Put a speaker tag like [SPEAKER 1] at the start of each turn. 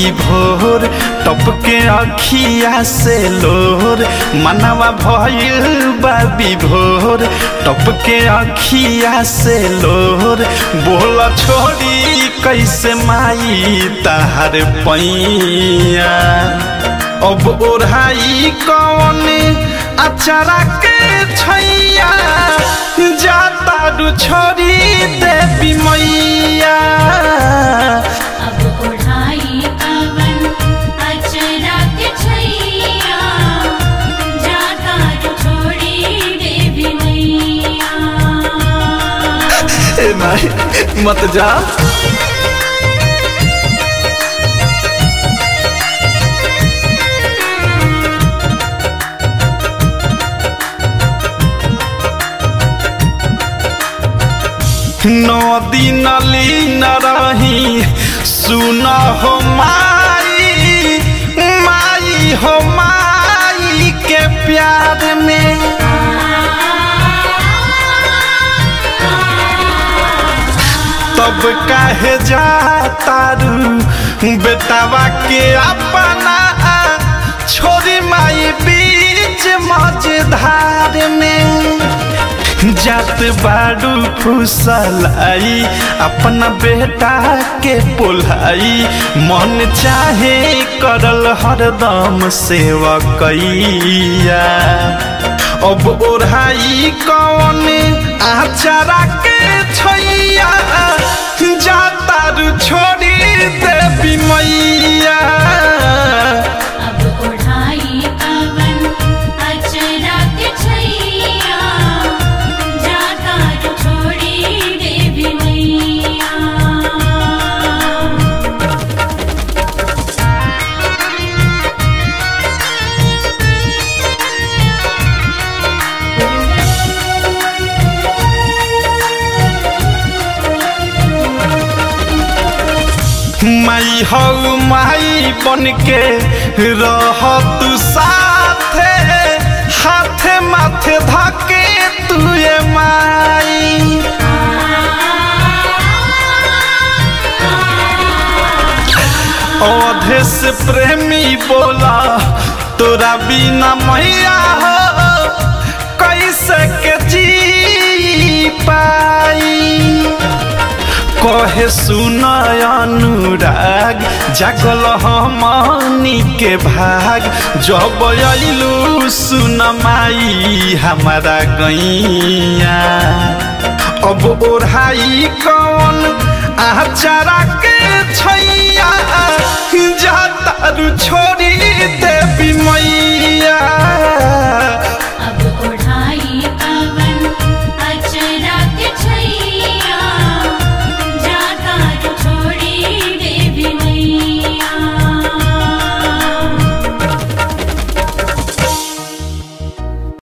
[SPEAKER 1] भोर टपके अखिया से लोर मनवा भइल बाबी भोर टपके अखिया से लोर बोल छोड़ी कैसे माई तहार पैया अब ओढ़ाई कौन अचारा के छैया जाता रु छोड़ी देवी मैया
[SPEAKER 2] अब ओढ़ाई कवन अचरा के छैया जाता जो छोड़ी देवी मैया
[SPEAKER 1] ए नहीं मत जा नदी नली न रही सुन हो माई माई हो माई के प्यार में तब काहे जातारू बेटावा के अपना छोरी माई बीच मझधार में जात बाड़ू फुसलाई अपना बेटा के पोलाई मन चाहे करल हरदम सेवा कैया अब ओढ़ाई कौन आचारा के छैया जाता रु छोड़ी देवी मैया
[SPEAKER 2] अब ओढ़ाई कवन अचरा के छैया जाता जो छोड़ी देवी मैया
[SPEAKER 1] माई हौ माई बन के रह तू साथे हाथे माथे धके तुए माई अवधे से प्रेमी बोला तोरा बिना मैया हो कैसे के जी पाई कहे सुन अनुराग जागल हमनी के भाग जब अइलू सुन माई हमारा गैया अब ओढ़ाई कौन आचारा के छैया